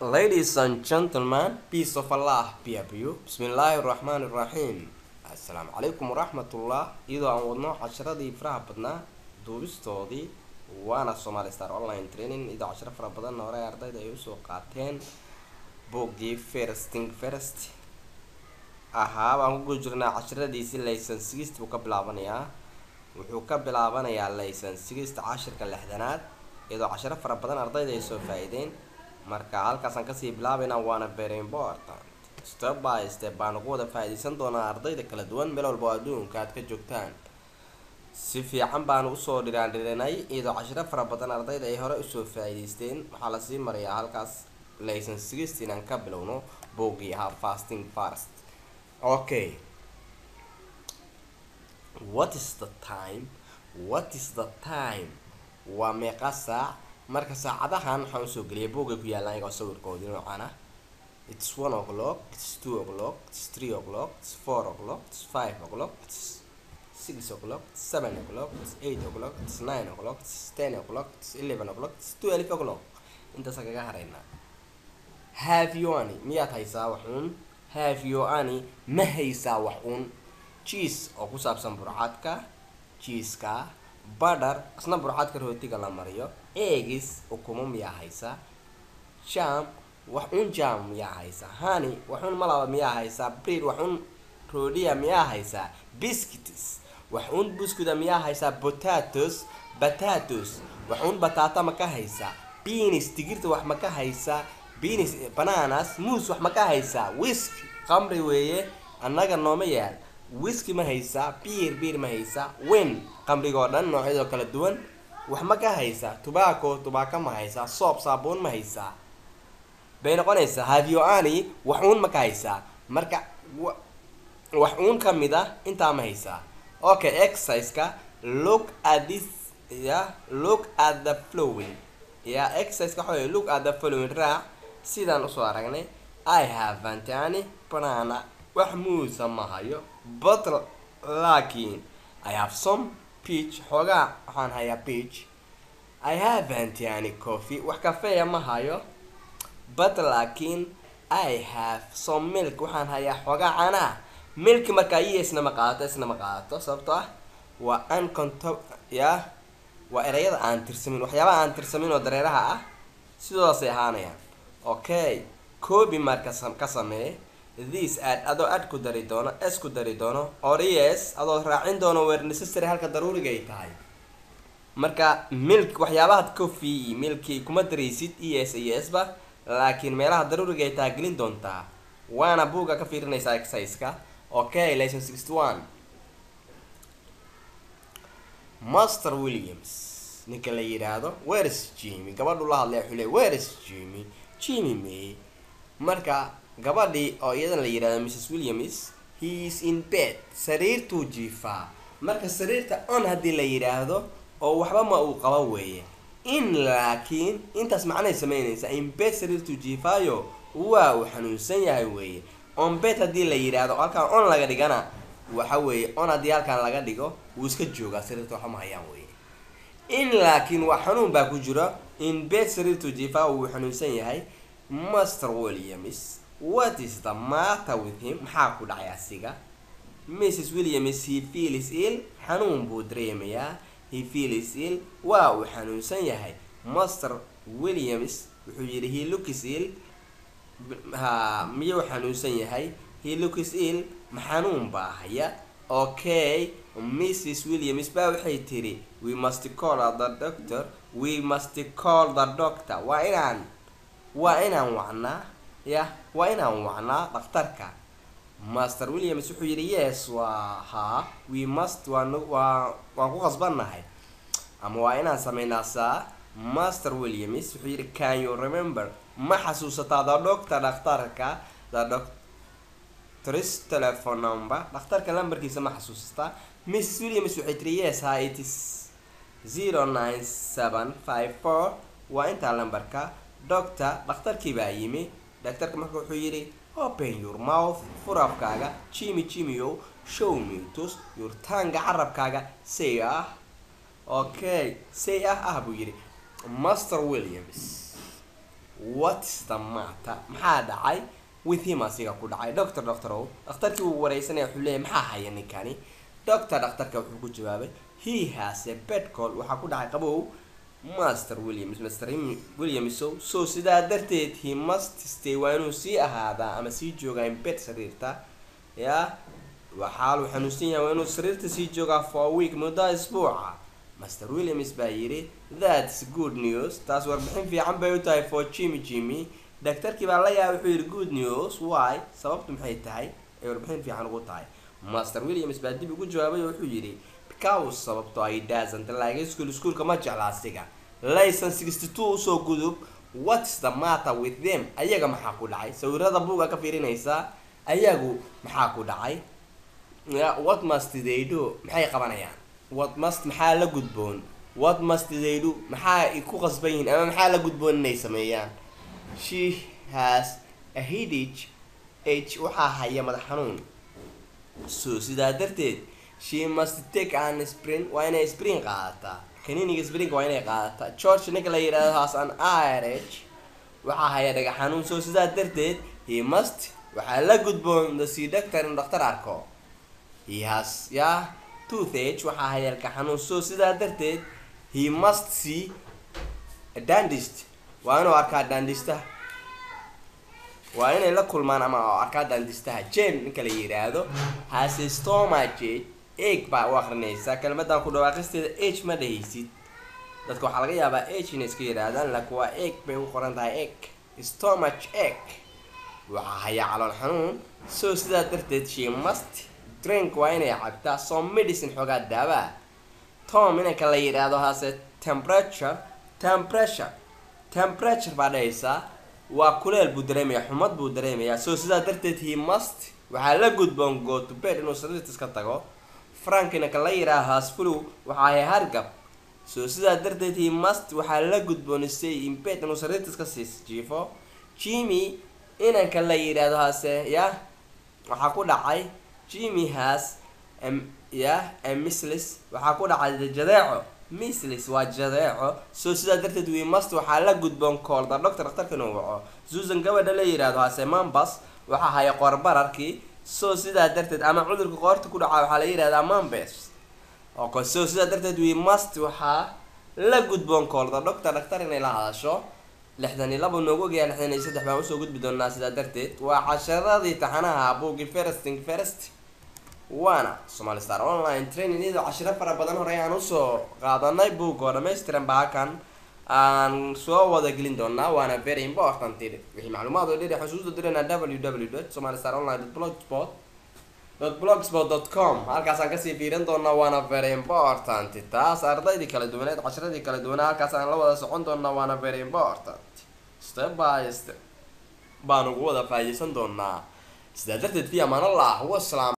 Ladies and gentlemen, peace of Allah be upon you. Bismillaahi raxmaani raxiim. Assalaamu calaykum waraxmatullah. Iyadoo aan wadno casharadii faraha badnaa duubistoodii waana Somali Star Online Training iyadoo casharo fara badan hore ardayda ay usoo qaateen buuggii First Thing First ahaa baan ku guda jirnaa casharadiisii laysan sigist buu ka bilaabanayaa wuxuu ka bilaabanayaa laysan sigist cashirka lixdanaad iyadoo casharo fara badan ardayda ay soo faa-iideen marka halkaasaan kasii bilaabaynaa waana very important step by step baan ugu wada faa-iideysan doonaa ardayda kala duwan meel walba oo adduunka aad ka joogtaan si fiican baan usoo dhiraan dhirinay iyadoo cashiro fara badan ardayda ay hore usoo faa-iideysteen waxaa lasii marayaa halkaas laysan sigist inaan ka bilowno boogii ahaa fasting first okay what is the time what is the time waa meeqa saac marka saacadahan waxaan usoo geliyay boogay ku yaallaan iyagoo sawirkoodii noocan ah it's one o'clock it's two o'clock it's three o'clock it's four o'clock it's five o'clock it's six o'clock it's seven o'clock it's eight o'clock it's nine o'clock it's ten o'clock it's eleven o'clock it's twelve o'clock intaasaan kaga haraynaa have you any miyaad haysaa waxuun have you any ma haysaa waxuun cheese oo ku saabsan burcadka cheeska badhar isna burcadka rootiga la mariyo egis ukumo miyaa haysaa jam waxuun jam miyaa haysaa hani waxuun malaba miyaa haysaa bread waxuun roodhiya miyaa haysaa biscuits waxuun buskuda miyaa haysaa potatoes potatoes waxuun bataata ma ka haysaa beans digirta wax ma ka haysaa beans bananas muus wax ma ka haysaa whisky qamri weeye annaga nooma yaal whisky ma haysaa biir biir ma haysaa wen qamrigoo dhan noocyadoo kala duwan wax ma ka haysaa tubaako tubaako ma haysaa soob saabuun ma haysaa bay noqonaysaa havyoani wax uun ma ka haysaa marka wax uun ka mid ah intaa ma haysaa okay exerciseka look at this ya look at the flowing ya exerciseka waxa wey look at the flowing raac sidaan usoo aragnay i haven't any banana wax muusa ma hayo but laakiin i have some peach xoogaa waxaan hayaa peach i haven't any coffee wax kafeeya ma hayo but laakiin i have some milk waxaan hayaa xoogaa canaa milki markaa iyo isna ma qaadato isna ma qaadato sababtoo ah waa unconto ya waa ereyada aan tirsamin waxyaabaha aan tirsamin oo dareeraha ah sidoodasay ahaanayaan okay coobi marka ka samee this ad adoo ad ku dari doono s ku dari doono ories adoo raacin doono weer necessary halka daruuriga ay tahay marka milk waxyaabaha coffee milki kuma daraysid e s iyo s ba laakiin meelaha daruuriga ay tahay gelin doontaa waana buugga ka fiirinaysaa exerciseka okay lesson sixty one master williams ninka la yidhaahdo where's jimmy gabadhu la hadlay xule where's jimmy jimmy may marka gabadhii oo iyadan la yidhahdo mrs williams he is in bed sariirtuu jiifaa marka sariirta on haddii la yidhaahdo oo waxba ma uu qabo weeye in laakiin intaas macnay sameynaysaa in bed sariirtuu jiifaayo waa uu xanuunsan yahay weeye on bed haddii la yidhaahdo halkaan on laga dhigana waxa weeye on haddii halkaan laga dhigo wuu iska joogaa sariirta waxba ma hayaan weeye in laakiin waa xanuun baa ku jira in bed sariirtuu jiifaa wuu xanuunsan yahay master williams what is the matter with him maxaa ku dhacay asiga mrs williams he feels ill xanuun buu dareemayaa he feels ill waa uu xanuunsan yahay master williams wuxuu yidhi he looks ill ha miyuu xanuunsan yahay he looks ill ma xanuun baa haya okay mrs williams baa waxay tiri we must call the doctor we must call the doctor waa inaan waa inaan wacnaa ya waa inaan wacnaa dhakhtarka master williams wuxuu yidhi yes waa haa we must waan waa waan ku qasbannahay ama waa inaan sameynaa saa master williams wuxuu yidhi can you remember ma xasuusataa the doctor dhakhtarka the doctors telephone number dhakhtarka lambarkiisa ma xasuusataa mrs williams waxay tiri yes ha it is zero nine seven five four waa intaa lambarka doctor dhakhtarkii baa yimi daktarka marka wuxuu yidhi open your mouth furafkaaga jimmy jimmyo show me tus your tanga carabkaaga say ah okay say ah ah buu yidhi master williams what's the matter maxaa dhacay with him asiga ku dhacay doctor doctorow dhakhtarkii uu wareysanaya wuxuu leeyahy maxaa haya ninkani doctor dhakhtarka wuxuu ku jawaabay he has a bed call waxaa ku dhacay qabow master williams master williamsow so sidaa darteed he must stay waa inuu sii ahaadaa ama sii joogaa in bed sariirta ya waxaa uu xanuunsan yahay waa inuu sariirta sii joogaa for a week muddo isbuuca master williams baa yidhi that's good news taas warbixin fiican bay u tahay for jimmy jimmy daktarkii baa la yaabay wuxuu yidhi good news why sababtu maxay tahay ay warbixin fiican ugu tahay master williams baa dib ugu jawaabay oo wuxuu yidhi because sababto ay doesn't like school schoolka ma jecla asiga layson sixty two usoo gudub what's the matter with them ayaga maxaa ku dhacay sawirada buuga ka fiirinaysaa ayagu maxaa ku dhacay what must they do maxay qabanayaan what must maxaa la gudboon what must they do maxaa ku qasban yihiin ama maxaa la gudboon inay sameeyaan she has a headache h waxaa haya madax xanuun so sidaa darteed she must take an spring waa inay spring qaadataa kaniiniga spring waa inay qaadataa george ninka la yidhaahdo has an irh waxaa haya dhagax xanuun so sidaa darteed he must waxaa la gudboon the sea doctor inuu dhakhtar arko he has ya toothage waxaa haya ilka xanuun so sidaa darteed he must see a dentist waa inuu arkaa dentista waa inay la kulmaan ama arkaa dandistaha jen ninka la yidhaahdo hase stomache eg baa u akrinaysaa kelmadan ku dhawaaqisteeda h ma dhahaysid dadka waxaa laga yaabaa h inay iska yidhaahdaan laakiin waa eg bay u qoran tahay eg stomach eg waxaa hayaa calool xanuun so sidaa darteed she must drink waa inay cabtaa some medicine xoogaa daawaa tom inanka la yidhaahdo hase temperature temperature temperature baa dhahaysaa waa kuleel buu dareemayaa xumad buu dareemayaa so sidaa darteed he must waxaa la gudboon go to bed inuu sariirtas ka tago frank inanka la yidhaaha hasfulu waxaa hay hargab so sidaa darteed he must waxaa la gudboon stay in bed inuu sariirtas ka sii jiifo jimmy inanka la yidhaahdo hase ya waxaa ku dhacay jimmy has ya mislis waxaa ku dhacay jadeeco mislis waa jadeeco so sidaa darteed we must waxaa la gudboon koolda doctor dhakhtarka inuu waco susan gabadha la yidhaahdo hase mambas waxaa haya qoorbararkii so sidaa darteed ama cudurka qoorta ku dhaca waxaa la yidhahdaa mambes ok so sidaa darteed we must waxaa la gudboon koolda doctor dhakhtar inay la hadasho lixdan iyo laba noogu ogyahay lixdan iyo saddex baan usoo gudbi doonaa sidaa darteed waa casharadii taxanaha buugi feresting ferest waana somali star online training iyadoo cashiro fara badan horey aan usoo qaadanay buug oo dhamaystiran ba halkan aan soo wada gelin doonaa waana very important wixii macluumaad oo dheer xusuusta dirana www dot somali star online dot blogspot dot blogspot dot com halkaasaan kasii fiirin doonaa waana very important taas ardaydii kala duwaneed cashiradii kala duwanaa halkaas aan la wada socon doonaa waana very important step by step baan ugu wada faa'iideysan doonaa sidaa darteed fi amaan allah wasalaam